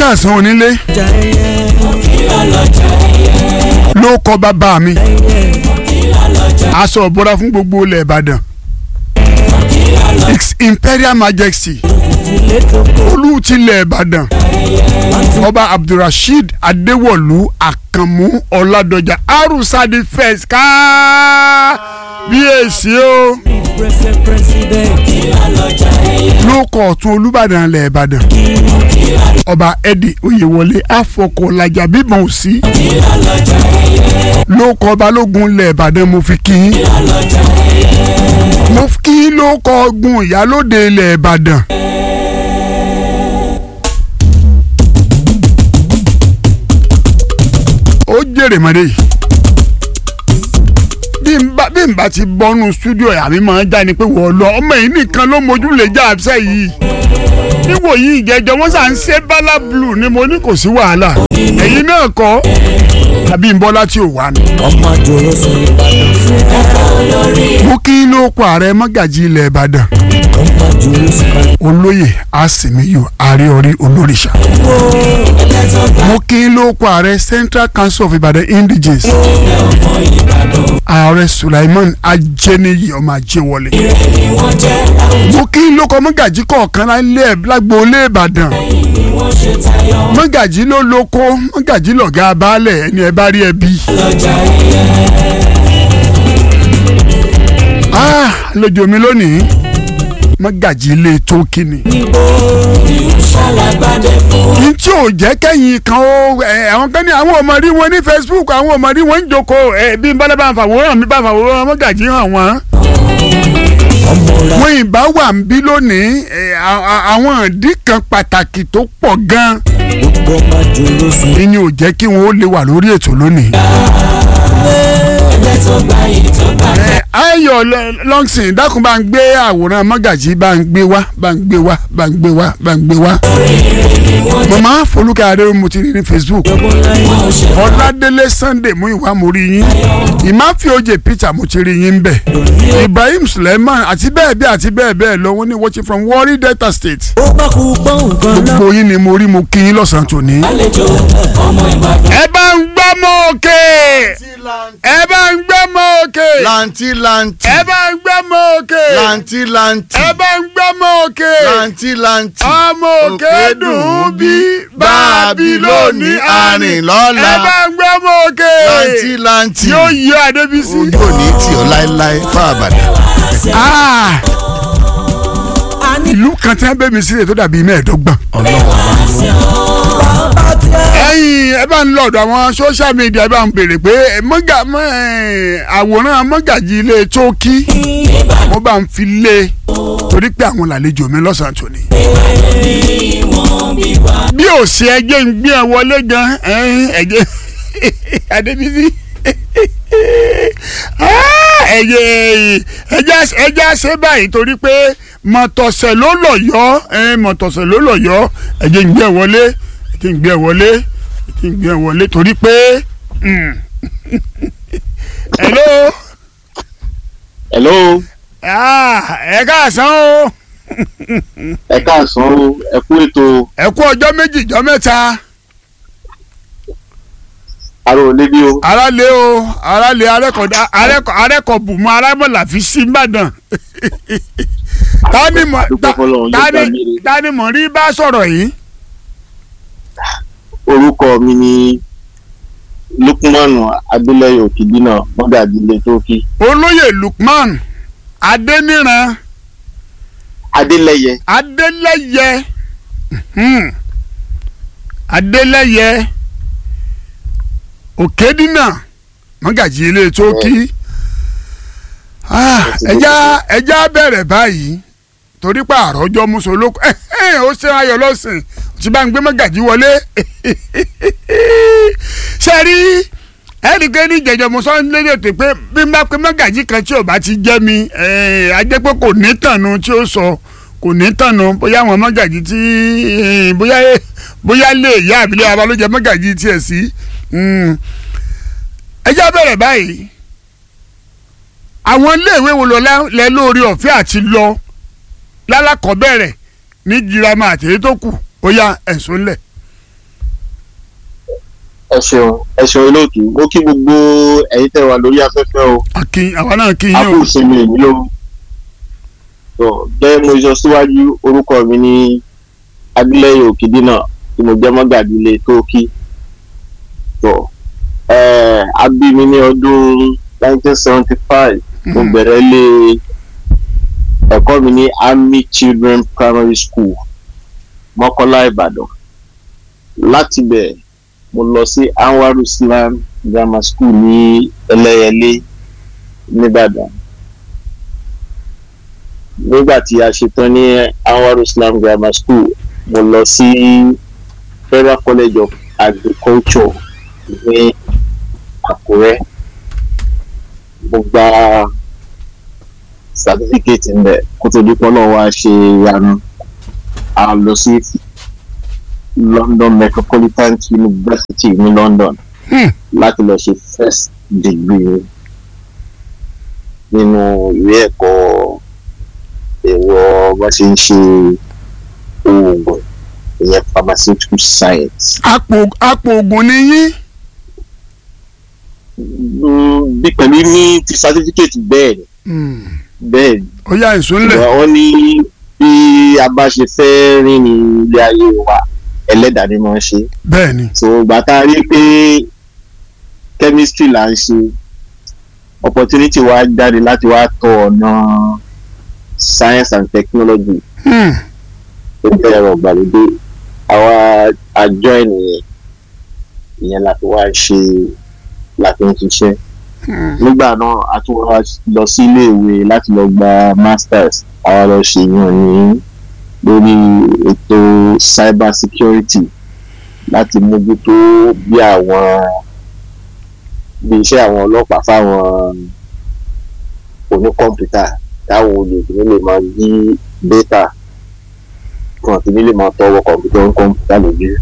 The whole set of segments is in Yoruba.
káàsán onílé ló kọ bàbá mi aṣọ ìbora fún gbogbo ilẹ̀ ìbàdàn His Imperial Majesty olú tilẹ̀ ìbàdàn ọba abdulrasheed adéwọ̀lú àkànmú ọ̀làdọ̀jà arúsàdì first kábíyèsí o ló kọ ọ̀tún olúbàdàn ilẹ̀ ìbàdàn ọba eddie oyèwọlé afọkọ̀lajà bíbọn òsì ló kọ balógun ilẹ̀ ìbàdàn mo fi kí yín mo kí ló kọ ọgbọ̀n ìyálóde ilẹ̀ ìbàdàn. ó jèrè mọ́dé yìí bí n bá bí n bá ti bọ́nu stúdíò àmì máa ń já ni pé wọ́n lọ ọmọ yìí nìkan ló mojú lè já àbísẹ́ yìí níwò yìí ìjẹjọ wọn sà ń ṣe bala blue ni mo ní kò sí wàhálà ẹ̀yin náà kọ́ àbí n bọ́lá tí ò wà ní. ọmọ àjòrò sọ ìbàdàn fún ẹ. mo kí ló kọ ààrẹ mọ́gàjì ilẹ̀ ìbàdàn ọmọ àjòrò sọ ìbàdàn. olóyè àsìmíyù àríọrí olórìṣà mo kí ló kọ ààrẹ central council of ibadan indigenes ààrẹ sulaiman ajẹniyi ọmọ ajẹwọlé mo kí ló kọ mọ́gàjì kọ̀ọ̀kan lálẹ́ lágboolé ìbàdàn mọ́gàjì ló lóko mọ́gàjì lọ̀gá baálẹ̀ ẹni ẹ bá rí ẹ bí. Ah, lójú mi lónìí mọ́gàjì ilé tó kíni. n tí ò jẹ́ kẹ́yìn kan ó ẹ, àwọn kan ní àwọn ọmọ rí wọn ní Facebook àwọn ọmọ rí wọn ń jókòó ẹ, bí n bá dábàá fàwòrán mi bá fàwòrán mọ́gàjì hàn wọ́n. ọmọ ra wọ́n ìbá wà ń bí lónìí ẹ, à- à- àwọn ìdí kan pàtàkì tó pọ̀ gan-an gbogbo ọmọ àjòrò sọ ìní ò jẹ́ kí wọ́n ó lè wà lórí ètò lónìí. ẹ, ayọ̀ lọ- lọ́ngsìn dákun bá ń gbé àwòrán mọ́gàjì bá ń gbé wá bá ń gbé wá bá ń gbé wá bá ń gbé wá. màmá folúkẹ́ adé mo ti rí ní Facebook ọ̀làdélé Sunday mú ìwà mo rí yín ìmáfíòjè Peter mo ti rí yín bẹ̀ Ibrahim Suleiman àti bẹ́ẹ̀ bẹ́ẹ̀ àti bẹ́ẹ̀ bẹ́ẹ̀ lọ wọ́n ní watching from Warri Delta State ó bá kú gbọ́ nǹkan náà. gbogbo yín ni mo rí mo kí yín lọ́sàn-án tòní. ẹ bá ń gbọ́ mọ́ òkè ẹ bá ń gbọ́ mọ́ òkè lanti lanti ẹ bá ń gbọ́ mọ́ òkè lanti lanti ẹ bá ń gbọ́ mọ́ òkè lanti lanti ọmọ òkè dùn ún bí báàbí lónìí àrìn lọ́la ẹ bá ń gbọ́ mọ́ òkè lanti lanti yóò yọ Adébísí. ojú òní tì ọ́ láéláé fún àbàdàn. Ah! ìlú kan tí wọ́n bẹ̀ mí sílẹ̀ tó dàbí mẹ́ẹ̀ẹ́dọ́gbọ̀n. ẹ̀yin ẹ bá ń lọ ọ̀dọ̀ àwọn social media ẹ bá ń béèrè pé ẹ, mọ́gà mọ́ ẹ, àwòrán mọ́gàjì ilé tókì mo bá ń fi lé e torí pé àwọn làlejò mi lọ́sàn-án tòní. bí ò ṣe ẹjẹ́ ń gbé ẹ wọlé gan ẹ̀yin, ẹ̀jẹ̀ Adébísí Ah, ẹ̀jẹ̀ ẹ̀jẹ̀ ẹ̀jẹ̀ ṣe báyìí torí pé mọ̀tọ̀sẹ̀ ló lọ̀ yọ ẹ̀, mọ̀tọ̀sẹ̀ ló lọ̀ yọ ẹ̀jẹ̀ ń gbé ẹ wọlé ẹ̀jẹ̀ ń gbé ẹ wọlé ẹ̀jẹ̀ ń gbé ẹ wọlé torí pé mm. hello hello ah, ẹ káàsán o ẹ káàsán o ẹ kú ètò ẹ kú ọjọ́ méjì ọjọ́ mẹ́ta àrò níbí o aráàlẹ o aráàlẹ arẹkọdá arẹkọ arẹkọbùmọ arámọlà fi sí ìbàdàn tani mọ Dúpẹ́ f'Ọlọ́run, yóò tani gbà mí re. tani mọ rí bá sọ̀rọ̀ yìí orúkọ mi ni lukumanu adélẹyẹ òkìdínà mọgàdílé tókì olóyè lukman adẹniran adélẹyẹ adélẹyẹ mhm, adélẹyẹ òkèdínà mọ́gàjì ilé tókì Ah, ẹja ẹja bẹ̀rẹ̀ báyìí torí pé àròjọ musolóko ẹ ẹ ó ṣe ayọ̀ lọ́sìn tí bá ń gbé mọ́gàjì wọlé ṣe rí ẹnìkan ní jẹjọ mo sọ lédè tó pé bí n bá pé mọ́gàjì kan tí ò bá ti jẹ́ mi ẹ á jẹ́ pé kò ní tànù tí ó sọ kò ní tànù bóyá àwọn mọ́gàjì tí eh, bóyá bóyá lè yá àbílẹ̀ wa ló jẹ mọ́gàjì tiẹ̀ sí Mm. ẹjẹ́ bẹ̀rẹ̀ báyìí àwọn iléèwé wo lọ lá- lẹ lórí ọ̀fẹ́ àti lọ lálákọ̀ọ́bẹ̀rẹ̀ ní girama àti èyí tó kù ó yá ẹ̀sùn ńlẹ̀. ẹ ṣeun ẹ ṣeun olóòtú mo kí gbogbo ẹ̀yin tẹ́ wà lórí afẹ́fẹ́ o akin àwa náà kí a yín kò o sinmi èmi o tó bẹ́ẹ̀ mo sọ síwájú orúkọ mi ní adúlẹ́yìn òkìdínà tí mo jẹ́ mọ́gàdílé tókì tó ẹ̀ẹ́ a bí mi ní ọdún 1975 mo bẹ̀rẹ̀ lé ẹ̀kọ́ mi ní army children primary school mọ́kọ́lá ìbàdàn láti bẹ̀ mo lọ sí anwar islam grammar school ní ẹlẹ́yẹlé nìbàdàn nígbà tí a ṣetán ní anwar islam grammar school mo lọ sí federal college of agriculture ní àkúrẹ́ mo gba certificate ńbẹ kó tó di pọ́nlọ́ wa ṣe ìyanu a lọ sí london metropolitan university ní london Hmm. láti lọ ṣe first degree nínú ìwé ẹ̀kọ́ ẹ̀rọ bá ṣe ń ṣe oògùn ìyẹn pharmaceutical science. apò apò oògùn ni yín Mm, bí pẹ̀lú ní ti certificate bẹ́ẹ̀ ni Hmm. bẹ́ẹ̀ ni ó yá ìsúnlẹ̀ wọ́n ní bí a bá ṣe fẹ́ rìn ní ilé ayé wa ẹlẹ́dàá ni wọ́n ṣe bẹ́ẹ̀ ni so ìgbà tá a rí pé chemistry là ń ṣe opportunity wa jáde láti wá tọ ọ̀nà science and technology Hmm. tó jẹ́ ẹ̀rọ ìgbàlódé àwa àjọ ènìyàn ìyẹn la fi wá ṣe la fi ń ṣiṣẹ́ Hmm. nígbà náà a tún wá lọ sí iléèwé láti lọ gba masters àwa lọ ṣe yàn ní lórí ètò cyber security láti mójútó bí àwọn bí iṣẹ́ àwọn ọlọ́pàá fáwọn oníkọ̀mpútà táwọn olè kìíní lè máa yí data kan kìíní lè máa tọwọ́ kọ̀mpútà oníkọ̀mpútà lójú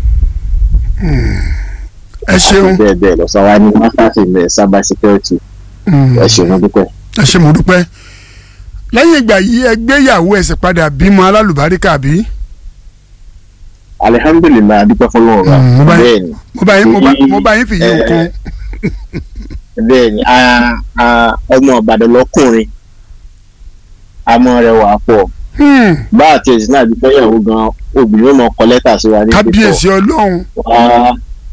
ẹ ṣeun bẹ́ẹ̀ bẹ́ẹ̀ lọ sọ wá ní masters in eh, cyber security Hmm. ẹ ṣe wọn dúpẹ́. ẹ ṣe mo dúpẹ́ lẹ́yìn ìgbà yìí ẹ gbéyàwó ẹsẹ̀ padà bímọ alálùbáríkà bí alihamdulilayi adúpẹ́ fọlọ́run wa Mm, mo bá- bẹ́ẹ̀ ni mo bá yín mo bá mo bá yín fìyí Eh, nǹkan bẹ́ẹ̀ ni a- a- ọmọ ìbàdàn lọ́kùnrin àmọ́ rẹ̀ wà pọ̀ Hmm. bá àti ẹ̀sìn náà dúpẹ́ yẹ̀wò gan obìnrin ó mọ kọ lẹ́tà sí wa ní kábíyèsí ọlọ́run wá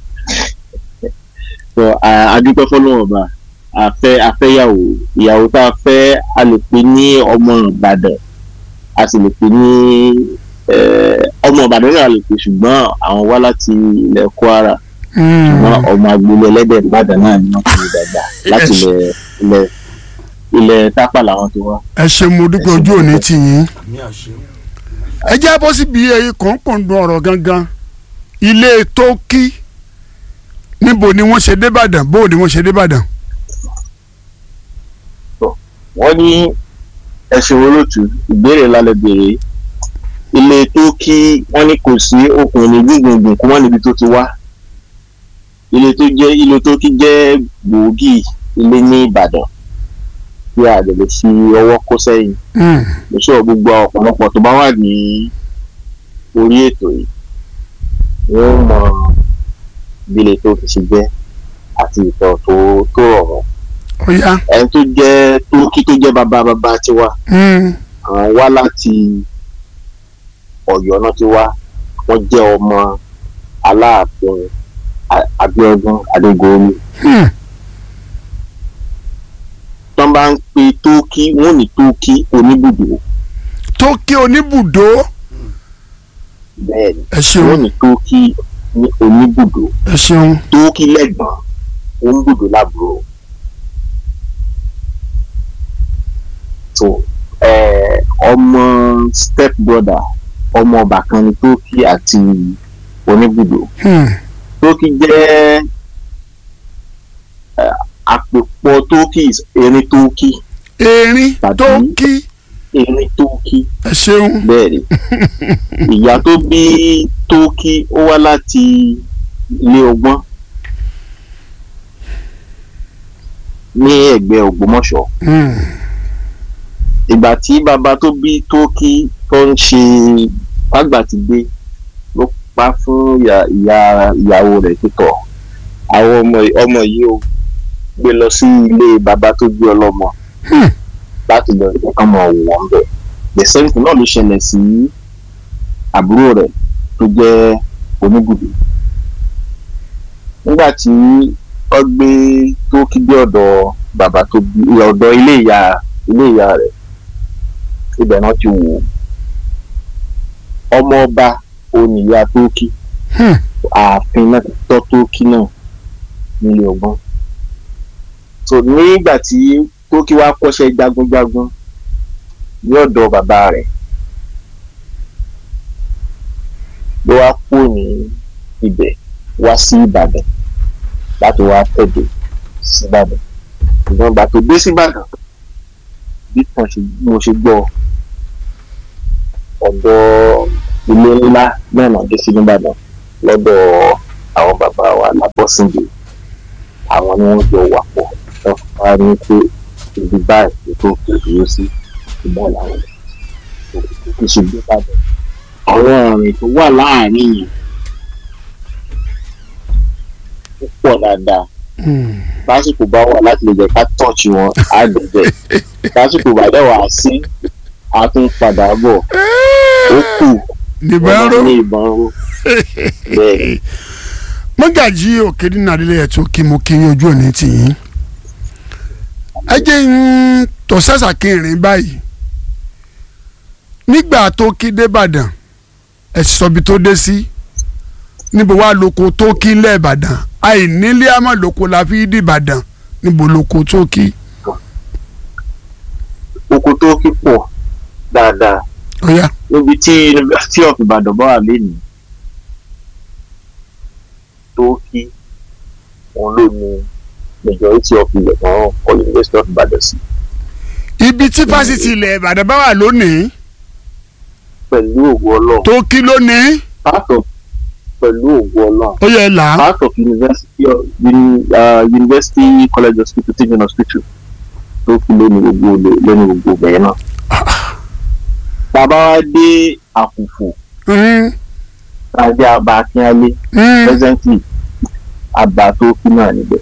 so a- adúpẹ́ fọlọ́run ọba àfẹ́ afẹ́yàwó ìyàwó tá a fẹ́ a lè pè ní ọmọ ìbàdàn a sì lè pè ní eh, ọmọ ìbàdàn náà lè pè ṣùgbọ́n àwọn wá láti ilẹ̀ kwara Hmm. ṣùgbọ́n ọmọ agboolé ẹlẹ́dẹ̀ ìbàdàn náà ni wọ́n ti rí dàgbà láti ilẹ̀ ilẹ̀ ilẹ̀ tápà làwọn ti wá. ẹ ṣe mo dúpẹ́ ojú òní tì yín ẹ jẹ́ bọ́ síbi ẹyẹ kọ̀ọ̀kọ̀ọ̀dún ọ̀rọ̀ gangan ilé tókí níbo ni wọ́n ṣe débàdàn bó ni wọ́n ṣe débàdàn wọ́n ní ẹ̀sìn olóòtú ìbéèrè lálẹ́ béèrè ilé tó kí wọ́n ní kò sí okùnrin gbùngbùngbùn kó wọ́n níbi tó ti wá ilé tó jẹ́ ilé tó kí jẹ́ gbòógì ilé ní ìbàdàn tí a lè lè fi ọwọ́ kó sẹ́yìn Hmm. mo sọ gbogbo ọ̀pọ̀lọpọ̀ tó bá wà ní orí ètò yìí wọ́n mọ bí ilé tó fi ṣe jẹ́ àti ìtàn tó tó rọ̀ wọ́n ó yá ẹni tó jẹ́ tókí tó jẹ́ bàbá bàbá tiwa Hmm. àwọn wá láti Ọ̀yọ́ náà ti wá wọ́n jẹ́ ọmọ Aláàfin A- Abíọ́dún Adégoolu Hmm. tó ń bá ń pe tókí wọ́n ní tókí oníbùdó tókí oníbùdó bẹ́ẹ̀ ni ẹ ṣeun wọ́n ní tókí ní oníbùdó ẹ ṣeun tókí lẹ́gbọ̀n oníbùdó lábúrò tó ẹ ọmọ step brother ọmọ ọba kan ní tókí àti oníbùdó Hmm. tókì jẹ́ ẹ, àpòpọ̀ tókì erin tókì erin Tàbí- tókí erin tókì ẹ ṣeun bẹ́ẹ̀ ni ìyá tó bí tókì ó wá láti ilé ọgbọ́n ní ẹ̀gbẹ́ Ògbómọ̀ṣọ́ Hmm. ìgbà tí bàbá tó bí tókì tó ń ṣe fàgbà ti dé ló pa fún ìyá ìyá- ìyàwó rẹ̀ títọ̀ àwọn ọmọ ọmọ yìí ó gbé lọ sí ilé bàbá tó gbé ọlọ́mọ Hmm. láti lọ rí kán mọ wọn bẹ the same thing náà ló ṣẹlẹ̀ sí àbúrò rẹ̀ tó jẹ́ oníbùdó nígbà tí wọ́n gbé tó kígbé ọ̀dọ̀ bàbá tó bí ọ̀dọ̀ ilé ìyá ilé ìyá rẹ̀ ibẹ̀ náà ti wò ó ọmọ ọba oníyà tó kí Hmm. ààfin náà tọ́ tó kí náà nílé ọgbọ́n so nígbà tí tókí wá kọ́ṣẹ́ jagunjagun ní ọ̀dọ̀ bàbá rẹ̀ ló wá kú ní ibẹ̀ wá sí ìbàdàn láti wá tẹ̀dọ̀ síbàdàn ṣùgbọ́n ìgbà tó dé síbàdàn bí kan ṣe mo ṣe gbọ́ ọ̀dọ̀ ilé ńlá náà náà dé sí nìbàdàn lọ́dọ̀ àwọn bàbá wa lábọ́sìndé àwọn ni wọ́n jọ wà pọ̀ wọ́n wá ní pé ibi báyìí tó kò dúró sí ìgbà làwọn kò sì gbé padà. àwọn ọ̀rìn tó wà láàrin yẹn ó pọ̀ dáadáa Hmm. lásìkò bá wà láti lè jẹ́ ká tọ́ọ̀ṣì wọn á dẹ̀bẹ̀ lásìkò bá dẹ̀ wà sí a tún padà bọ̀ ó kù nìbọn wọ́n ró ní ìbọn ró bẹ́ẹ̀ mọ́gàjí òkèdè nàdílẹ̀ ẹ̀ tó kí mo kí yín ojú òní tì yín ẹ jẹ́ ń tọ́ sẹ́sà kẹrin báyìí nígbà tó kí débàdàn ẹ sì sọ ibi tó dé sí níbo wá lóko tó kí ńlẹ̀ ìbàdàn àìnílé àmọ́ lóko la fi dìbàdàn níbo lóko tó kí oko tó kí pọ̀ dáadáa ó yá níbi tí University of Ibadan bá wà lénìí tó kí òun ló ní majority of ilẹ̀ kan kọ University of Ibadan sí ibi tí fásitì ilẹ̀ ìbàdàn bá wà lónìí pẹ̀lú ògo Ọlọ́run tó kí lónìí part of pẹ̀lú ògo Ọlọ́run ó yẹ là á part of University of uni, uh, University College Hospital teaching hospital tó kí lónìí gbogbo olè- lónìí gbogbo bẹ̀rẹ̀ náà. bàbá wa dé àkùfò Hmm, tàbí àbá akínyálé hmm. presently àbá tó kí náà níbẹ̀.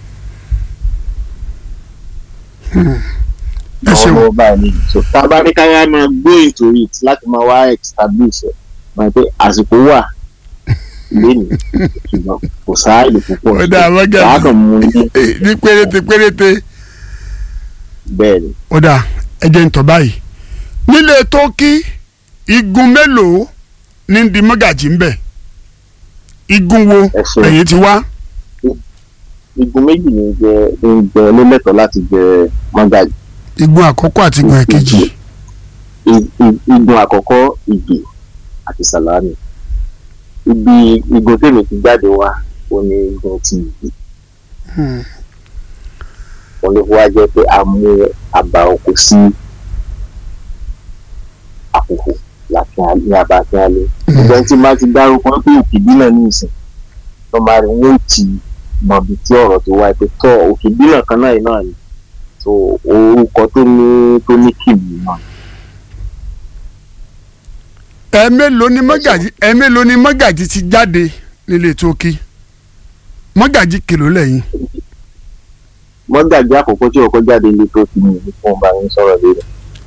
ẹ ṣeun ọwọ́ báyìí nìyí so tá a bá ní káyà máa go into it láti máa wá establish ẹ̀ máa pé àsìkò wà lẹ́nu ṣùgbọ́n kò sáàyè púpọ̀ Ó dáa, wọ́n gẹ̀- wàá kàn mú ní ní péréte péréte. bẹ́ẹ̀ ni ó dà ẹ jẹ́ ń tọ́ báyìí nílé tókí igun mélòó ní di mọ́gàjì ń bẹ̀ igun wo ẹ ṣeun ẹ̀yìn ti wá igun méjì ní jẹ ń jẹ lólẹ́tọ̀ láti jẹ mọ́gàjì igun àkọ́kọ́ àti igun ẹ̀kejì I- i- igun àkọ́kọ́ ìgbè àti sàlámì ibi igun tèmi ti jáde wá ó ní igun ti ìgbè Hmm. wọn ló fi wá jẹ́ pé a mú àbá oko sí àkókò láti ní àbá tí a lé ìgbà tí máa ti dárúkọ pé òkèbí náà ní ìsìn tó máa rí wọn ò tí mọ ibi tí ọ̀rọ̀ tó wáyé pé tọ́ òkèbí náà kan náà yìí náà ni so orúkọ tó ní tó ní kìbì náà ẹ̀ẹ̀mélòó ni mọ́gàjì ẹ̀ẹ̀mélòó ni mọ́gàjì ti jáde nílé tókí mọ́gàjì kìló lẹ́yìn mọ́gàjì àkọ́kọ́ tí ọkọ̀ jáde ilé tó fi ní ìlú fún ọba yín sọ̀rọ̀ lórí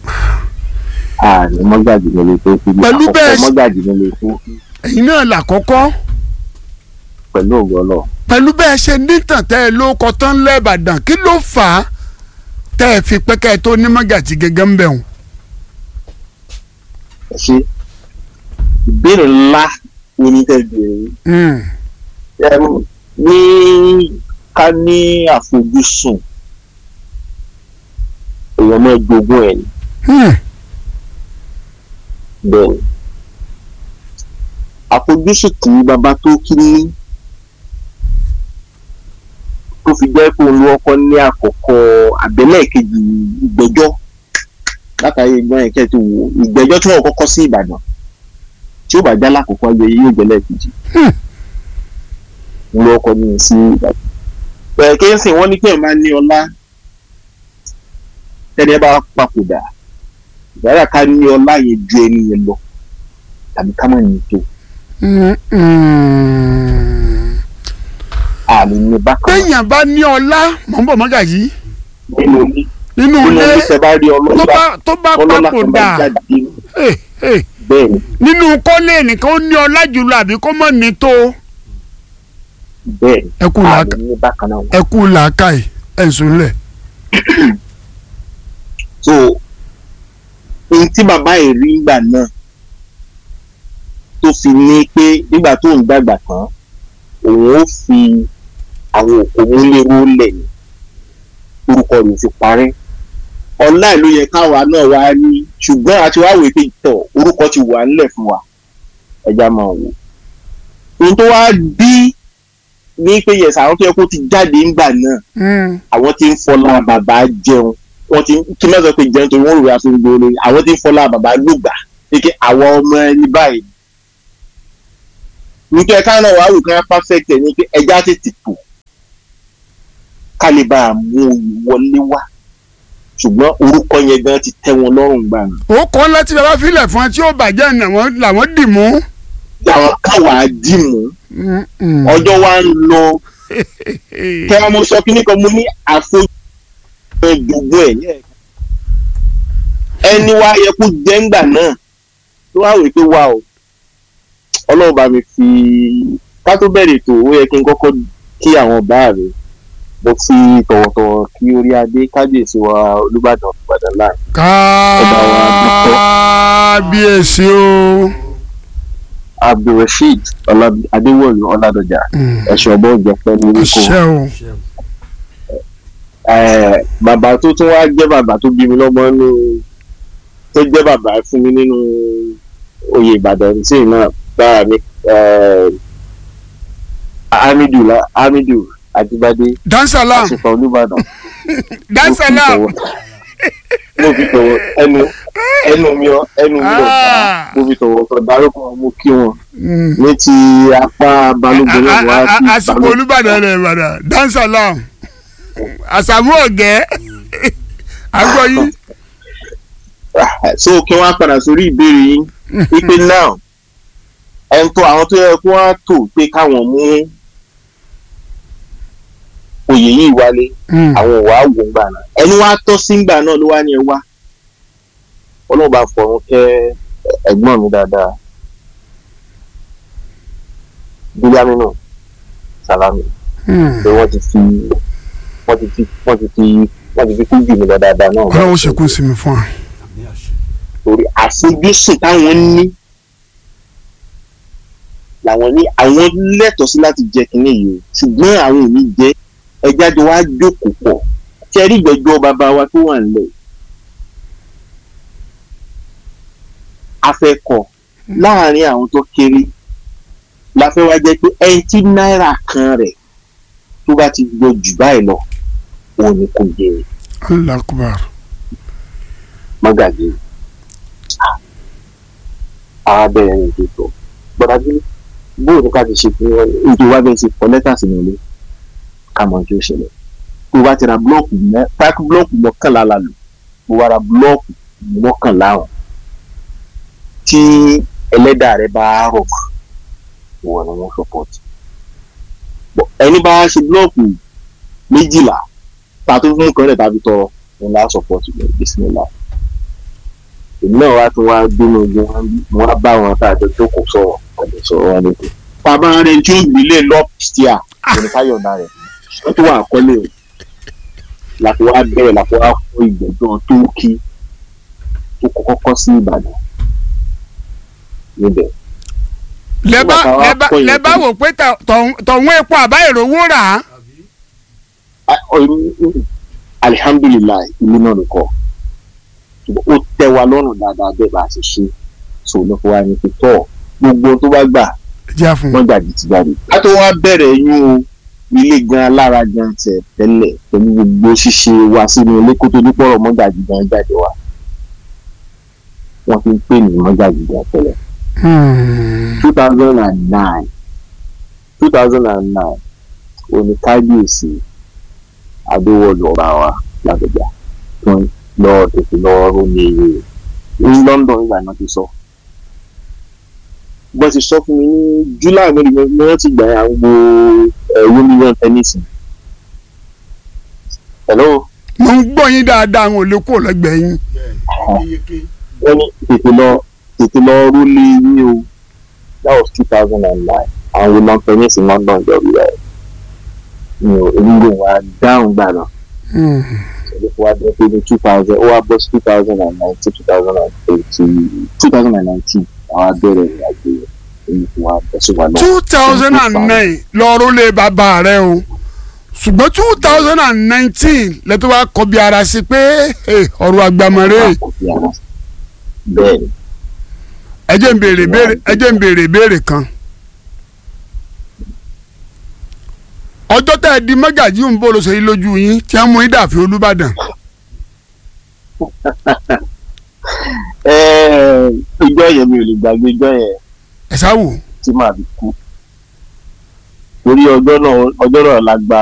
ààrẹ mọ́gàjì nílé tó fi ní Pẹ̀lú bẹ́ẹ̀ àkọ́kọ́ ṣe- mọ́gàjì nílé tó fi ẹ̀yin náà làkọ́kọ́ pẹ̀lú ògo Ọlọ́run pẹ̀lú bẹ́ẹ̀ ṣe nítàn tẹ́ ẹ ló kọ tán lẹ́ẹ̀bàdàn kí ló fà á tẹ́ ẹ fi pẹ́kẹ́ tó ní mọ́gàjì gẹ́gẹ́ ń bẹ̀ wọ́n. ẹ ṣe ìbéèrè ńlá wo ni tẹ́ béèrè Hmm. Em, ní ká ní àfojúsùn èèyàn máa jogún ẹ̀ ní Hmm. bẹ́ẹ̀ ni àfojúsùn tí bàbá tó kí ní tó fi jẹ́ pé òun ló kọ́ ní àkọ́kọ́ àbẹ́lẹ̀ kejì ìgbẹ́jọ́ látàrí ìgbọ́n yẹn kẹ́ẹ̀tì wò ìgbẹ́jọ́ tí wọ́n kọ́kọ́ sí Ìbàdàn tí ó bá já lákòókò ayẹyẹ yóò jẹ́ lẹ́ẹ̀kejì Hmm. òun ló kọ́ ní sí Ìbàdàn. bẹ́ẹ̀ kí n sìn wọ́n ní pé ẹ̀ máa ní ọlá tẹ́ni ẹ bá papòdà ìgbàlá ká ní ọlá yẹn ju ẹni yẹn lọ tàbí ká má ní tó Hmm. Hmm. à àmì ní bákan náà téèyàn bá ní ọlá mọ̀ ń bọ̀ mọ́gàjì nínú ilé nínú nínú ilé ilé tẹ bá rí tó ọlọ́lá bá tó bá ọlọ́lá kan bá papòdà jáde eh, eh, bẹ́ẹ̀ ni nínú kọ́lé nìkan ó ní ọlá jùlọ àbí kó mọ̀ ní tó bẹ́ẹ̀ ni ẹ kú àmì làákà ní bákan náà ẹ kú làákàyè ẹ̀ ń sùn lẹ̀. so ohun tí bàbá yìí rí ìgbà náà tó fi ní pé nígbà tó ń dàgbà tán òun ó fi àwọn òkú múlẹ́rú lẹ̀ ní orúkọ rẹ̀ ti parẹ́ ọ̀la ìlú yẹ káwa náà wá ní ṣùgbọ́n àti wá wèé pé tọ̀ orúkọ ti wà ńlẹ̀ fún wa ẹja máa wò ohun tó wá bí ní pé yẹsà àwọn tó yẹ kó ti jáde ńgbà náà Mm. àwọn tí ń fọlá bàbá jẹun wọn ti kí mẹ́sàn pé jẹun torí wọ́n rò wá fún gbòòrò àwọn tí ń fọlá bàbá lùgbà pé àwọn ọmọ ẹni báyìí nítorí ẹ̀ka náà wàá wò kí wọ́n perfect ẹ̀ ní pé ẹja tètè tò ká lè bá a mú oyè wọlé wá ṣùgbọ́n orúkọ yẹn gan ti tẹ́ wọn lọ́rùn gbà ní. ó kọ́ ńlá tí bàbá filẹ̀ fún ẹ tí ó bàjẹ́ làwọn làwọn dì mú. làwọn káwàá dì mú Mm, mm. ọjọ́ wa ń lọ kẹ́wọ́n mo sọ kíní kan mo ní àfojú gbogbo ẹ̀ ní ẹ̀ka ẹni wá yẹ kó jẹ́ ńgbà náà tó wá wèé pé wá o ọlọ́run bá mi fi ká tó bẹ̀rẹ̀ ètò ó yẹ kí n kọ́kọ́ kí àwọn bá rẹ̀ mo fi tọ̀wọ̀tọ̀wọ̀ kí orí adé kábíyèsí wa olúbàdàn ìbàdàn láì kábíyèsí o. abdulrasheed Ọlá- adéwọlú ọládọjà Mm. ẹ̀ṣọ́ ọgbọ́n ìjọpẹ́ ní orúkọ àṣẹ o. Eh, bàbá tó tún wá jẹ́ bàbá tó bí mi lọ́mọ nínú tó jẹ́ bàbá fún mi nínú oyè ìbàdàn tí náà bára mi eh, hamidu la- hamidu ajibade dansalam àṣìfà olúbàdàn dansalam mo fi tọwọ́ ẹnu ẹnu mi ọ ẹnu mi ọ Ah. mo fi tọwọ́ tọ dárúkọ wọn, mo kí wọn Mm. ní ti apá balógun náà wá A- sí a- a- àsìkò balógun. olùbàdàn rẹ̀ ìbàdàn dansalam àsàmú ọ̀gẹ́ àgbọ̀ yìí. so kí wọ́n á padà sórí ìbéèrè yín wípé now ẹn tó àwọn tó yẹ kó wọ́n á tò pé káwọn mú oyè yìí wálé Mm. àwọn òwà wò ń gbà náà ẹni wàá tọ́ sí ńgbà náà ló wá ní ẹ wá ọlọ́run bá fọ̀run kẹ́ ẹ̀gbọ́n mi dáadáa bílámínú sàlámì Mm. pé wọ́n ti fi wọ́n ti fi wọ́n ti fi wọ́n ti fi kú jù mí lọ dáadáa náà ọlọ́run ṣekú sí mi fún wa. torí àfojúsùn táwọn ní làwọn ní àwọn lẹ́tọ̀ọ́ sí láti jẹ kínní yìí o ṣùgbọ́n àwọn ò ní jẹ ẹja jọ wá jókòó pọ̀ kí ẹ rí ìgbẹ́jọ́ bàbá wa tó wà nílẹ̀ afẹ́kọ̀ láàrin àwọn tó kéré la fẹ́ wá jẹ́ pé ẹni tí náírà kan rẹ̀ tó bá ti gbọ́ jù báyìí lọ òun ni kò jẹ allah akubar. mọ́gàjì arábẹ́rẹ́ ní ètò gbọ́dájú bóyá ní ká ti ṣe fún wọn ètò wa bẹ́ẹ̀ ti kọ lẹ́tà sínú ilé ká mọ̀ ojú ìṣẹ̀lẹ̀ tó bá ti ra búlọ́ọ̀kù mọ́ páàkì búlọ́ọ̀kù mọ́kànlá la lò tó wá ra búlọ́ọ̀kù mọ́kànlá hàn tí ẹlẹ́dàá rẹ bá rọ̀ mọ́ ìwọ ni wọ́n sọpọ́ọ̀tì ẹni bá ṣe búlọ́ọ̀kù méjìlá tààtò fún nǹkan rẹ̀ tàbí tọrọ òun lá sọpọ́ọ̀tì lọ bísímìlá èmi náà wá tún wá gbénu ogun wọn bí mo wá bá wọn tá a jọ jókòó sọ̀rọ̀ ọ̀dọ̀ sọ̀rọ̀ wọn lóko. bàbá rẹ tí ó gbélé lọ́pìtìà òní káyọ̀dá rẹ̀ wọ́n tún wà kọ́lé o láti wá bẹ̀rẹ̀ láti wá fún ìgbẹ́jọ́ tó kí tó kọ́kọ́ kọ́ sí Ìbàdàn níbẹ̀. lẹ́bà Nígbà táwa lẹ́bà kọ́ yẹn lẹ́bà tán. wò pé tọ̀- tọ̀hún- tọ̀hún epo àbá ìrówó rà á. Ah, oh, alihamdulilayi ìlú náà nìkọ́ ó tẹ́ wa lọ́rùn dáadáa bẹ́ẹ̀ bá a ṣe ṣe so ló fi wá ní pé tọ́ gbogbo tó bá gbà jẹ́ fún un. wọ́n jáde ti jáde. a tó wá bẹ̀rẹ̀ yún o ilé gan alára gan tẹ̀ tẹ́lẹ̀ pẹ̀lú gbogbo ṣíṣe wa sínú ilé kó tó dípọ̀ mọ́gàjì gan jáde wa wọ́n fi ń pè ní mọ́gàjì gan tẹ́lẹ̀. Mm. two thousand and nine two thousand and nine òní kábíyèsí adéwọlú ọba wa làbẹjà tó ń lọ tètè lọ rómi iye ní London ìgbà náà ti sọ bó ti sọ fún mi ní July mo ní mo rántí gbà yà ń gbo ẹ̀wọ́ mílíọ̀nù tẹ́nísì. hello mo ń gbọ́ yín dáadáa àwọn ò lè kó lẹ́gbẹ̀ẹ́ yín. wọ́n ní tètè lọ tètè lọ rúlé yín o that was two thousand and nine àwọn wo lọ́n tẹ́nísì london jọ bí rẹ̀ mi ò onígbò wa dáhùn gbà náà Hmm. ṣẹlẹ̀ fún wa jẹ́ pé ní two thousand ó wá bọ́ sí two thousand and nineteen two thousand and eighty two thousand and nineteen àwọn abẹ́rẹ́ ìrìnàjò èyí fún wa bọ́ sí wa lọ. two thousand and nine lọ́ọ́rọ́ lé bàbá rẹ o ṣùgbọ́n two thousand and nineteen lẹ́tọ́ wa kọ́ bí ara sí pé eh, ọ̀rọ̀ àgbàmọ̀rẹ́ bẹ́ẹ̀ ni ẹ jẹ́ ń béèrè béèrè ẹ jẹ́ ń béèrè béèrè kan. ọjọ́ tá ẹ di mọ́gàjí ń bó ló ṣe yí lójú yín tí wọ́n mú yín dàfí olúbàdàn. Ẹ́ẹ̀, ìjọ yẹn mi ò lè gbàgbé ìjọ yẹn ẹ sáwò tí màá fi kú torí ọjọ́ náà ọjọ́ náà la gba